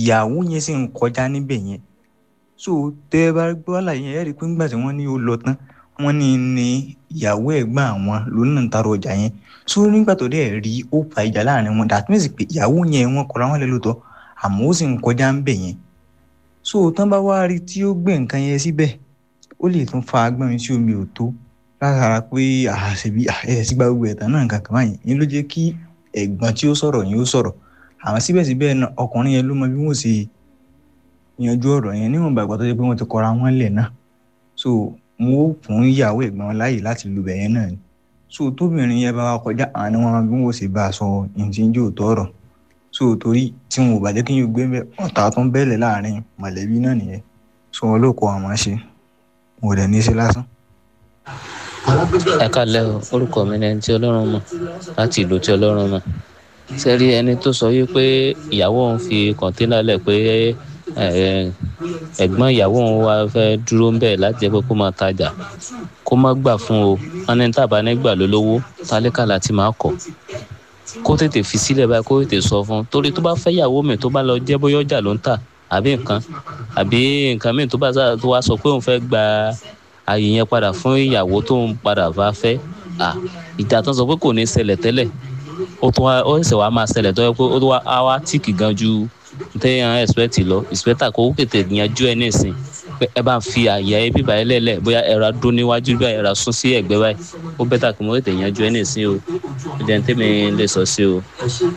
ìyàwó yẹn sì ń kọjá níbẹ̀ yẹn so tẹ́ ẹ bá gbọ́ àlàyé yẹn ẹ rí i pé nígbà tí wọ́n ní ó lọ tán wọ́n ní ní ìyàwó ẹ̀gbọ́n àwọn lónìí náà ń tarọ ọjà yẹn so nígbà tó dẹ̀ rí ó fa ìjà láàrin wọn that means pé ìyàwó yẹn wọ́n kọra wọn lẹ́ lóòótọ́ àmọ́ ó sì ń kọjá ń bẹ̀ yẹn so tán bá wá rí tí ó gbé nǹkan yẹn síbẹ̀ ó lè tún fa agbọ́n mi sí omi ò tó látara pé àṣebí ẹ̀ sí gba gbogbo ẹ̀tàn náà nǹkan kan báyìí yẹn ló jẹ́ kí ẹ̀gbọ́n tí ó sọ̀rọ̀ yẹn ó sọ̀rọ̀ àwọn síbẹ̀síbẹ̀ náà ọkùnrin yẹn ló mọ bí wọ́n ṣe yanjú ọ̀rọ̀ yẹn níwọ̀n bàgbà tó jẹ́ pé wọ́n ti kọra wọn lẹ̀ náà so mo ó fún ìyàwó ẹ̀gbọ́n wọn láàyè láti lu bẹ̀yẹn náà ni so tóbìnrin yẹn bá wa kọjá àwọn ni wọ́n mọ bí wọ́n ṣe bá a sọ ìtìjú òótọ́ ọ̀rọ̀ so torí tí wọn ò bá jẹ́ kí yóò gbé ọ̀tá tó ń bẹ̀lẹ̀ láàrin mọ̀lẹ́bí náà nìyẹn so wọn ló kọ àwọn ṣe wọn ò dẹ̀ ní í ṣe lásán. ẹ kálẹ́ o orúkọ mi ni ẹni tí ọlọ́run mọ̀ láti ìlú tí ọlọ́run mọ̀ sẹ́rí ẹni tó sọ wípé ìyàwó òun fi kọ̀ńténà lẹ̀ pé ẹ̀gbọ́n ìyàwó òun wá fẹ́ dúró ń bẹ̀ láti jẹ́ pé kó máa tajà kó má gbà fún o wọn ní tàbá nígbà lólówó tálíkà láti máa kọ̀ kó tètè fi sílẹ̀ báyìí kó tètè sọ fún un torí tó bá fẹ́ ìyàwó mi tó bá lọ jẹ́ bóyá ọjà ló ń tà àbí nǹkan àbí nǹkan míì tó bá tó wá sọ pé òun fẹ́ gba ààyè yẹn padà fún ìyàwó tó ń padà bá fẹ́ ìjà tó ń sọ pé kò ní ṣẹlẹ̀ tẹ́lẹ̀ ó tún wá ó sì wá máa ṣẹlẹ̀ tó yẹ pé ó tún wá á wá tíìkì gan ju téèyàn expect lọ ìspẹ́tà kó tètè yanjú ẹ nísìn pé ẹ bá ń fi àyà ẹ bíbá ẹ lẹ́lẹ̀ bóyá ẹ̀rọ adó níwájú báyìí ẹ̀rọ sún sí ẹ̀gbẹ́ báyìí ó bẹ́tà kí mo tètè yanjú ẹ nísìn o ìdẹ̀ tèmi lè sọ sí o.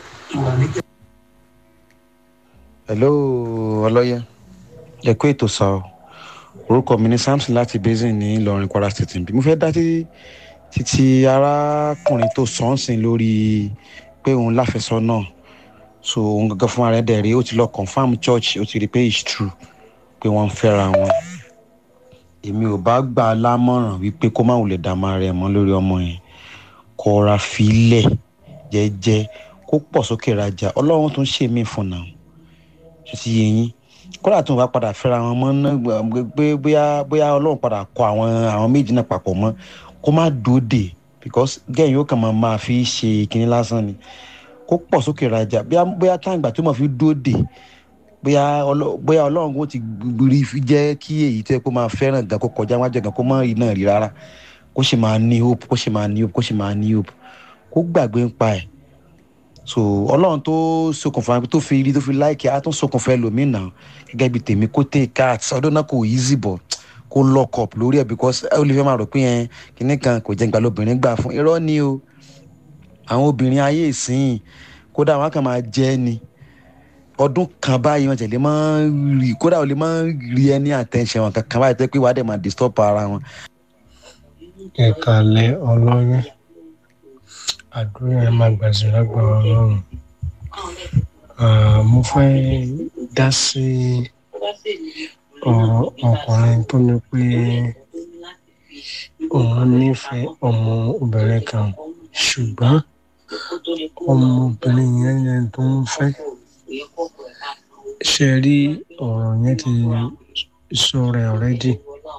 hello ọlọ́yẹ ẹ kú ètò sá o orúkọ mi ni samson láti basin ní ìlọrin kwara state bí mo fẹ́ dá títí arákùnrin tó sọ́ọ̀sìn lórí pé òun láfẹsọ náà so òun gangan fún ara ẹ̀ dẹ̀ rí ó ti lọ confam church ó ti rí pé it's true pé wọ́n ń fẹ́ra wọn èmi ò bá gbà á lámọ̀ràn wípé kó má wulẹ̀ dààmú ara ẹ̀ mọ́ lórí ọmọ yẹn kó ra filẹ̀ jẹ́jẹ́ kó pọ̀ sókè rajà ọlọ́run tó ń ṣe mí fún náà ṣe ti yé yín kódà tó ń bá padà fẹ́ra wọn mọ́ náà pé bóyá bóyá ọlọ́run padà kọ àwọn àwọn méjì náà papọ̀ mọ́ kó má dòde because gẹ́yìn yóò kàn máa máa fi ṣe kinní lásán ni kó pọ̀ sókè rajà bóyá táǹgbà tó máa fi dòde bóyá bóyá ọlọ́run kò ti rí jẹ́ kí èyí tó yẹ kó máa fẹ́ràn gan kó kọjá wájú gan kó má rí náà rí rárá kó sì máa ní hope kó sì máa ní hope kó sì máa ní hope kó gbàgbé ń pa ẹ̀ so ọlọ́run tó ṣokùnfà tó fi rí tó fi láìkí á tún ṣokùnfà ẹlòmínà gẹ́gẹ́ bí tèmi kó take cat ọdún náà kò easy bọ̀ kó lock up lórí ẹ̀ because ó lè fẹ́ máa rò pé yẹn kinní kan kò jẹ́ ìgbà lóbìnrin gbà fún irọ́ ni o àwọn obìnrin ayé ìsìn kódà wọn kàn máa jẹ́ ni ọdún kan báyìí wọn tẹ̀lé máa ń rí kódà wọn lè máa ń rí ẹni attention wọn kankan báyìí tẹ́ pé wàá dẹ̀ máa disturb ara wọn. ẹ̀kálẹ̀ ọlọ́run àdúrà ẹ̀ máa gbàsí lágbára ọlọ́run mo fẹ́ dá sí ọ̀rọ̀ ọkùnrin tó ní pé òun nífẹ̀ẹ́ ọmọ obìnrin kan ṣùgbọ́n ọmọbìnrin yẹn yẹn tó ń fẹ́ ṣe rí ọ̀rọ̀ yẹn ti sọ rẹ̀ ọ̀rẹ́dì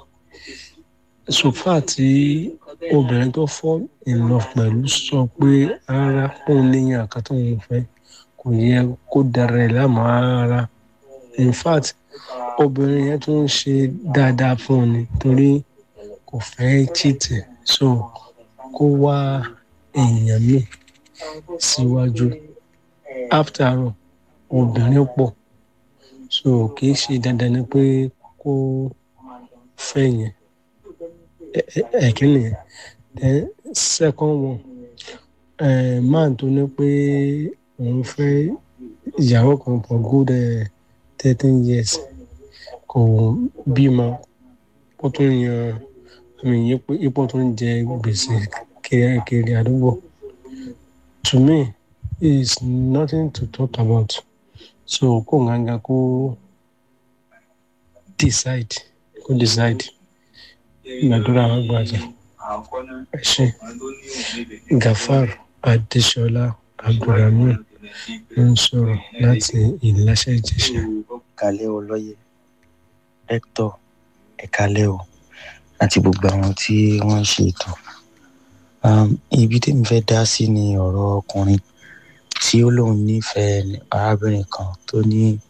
sofa tí obìnrin tó fọ́ ìlọ pẹ̀lú sọ pé rárá òun níyàn kan tó ń fẹ́ kò yẹ kó dára ẹ̀ láàmú rárá in fact obìnrin yẹn tó ń ṣe dáadáa fún un ni torí kò fẹ́ chìtì so kó wá èèyàn míì síwájú after all obìnrin pọ̀ so kì í ṣe dandan ni pé kó fẹ́ yẹn ẹ̀kínní yẹn then second one uh, man tó ní pé òun fẹ́ ìyàwó kan for good thirteen uh, years kò bímọ ó tún yan àmì ipò tó ń jẹ gbèsè kiri àdúgbò to me is nothing to talk about so kó nganga kó decide kó decide gbàdúrà wọn gbàjà ẹ ṣe gafar adesola abdulrahman ń sọ̀rọ̀ láti ìláṣẹ ìjẹsà. kalẹ́ o lọ́yẹ̀ hector ẹ̀kalẹ́ o àti gbogbo àwọn tí wọ́n ń ṣe ètò ibi tèmi fẹ́ dá sí ni ọ̀rọ̀ ọkùnrin tí ó lóun nífẹ̀ẹ́ arábìnrin kan tó ní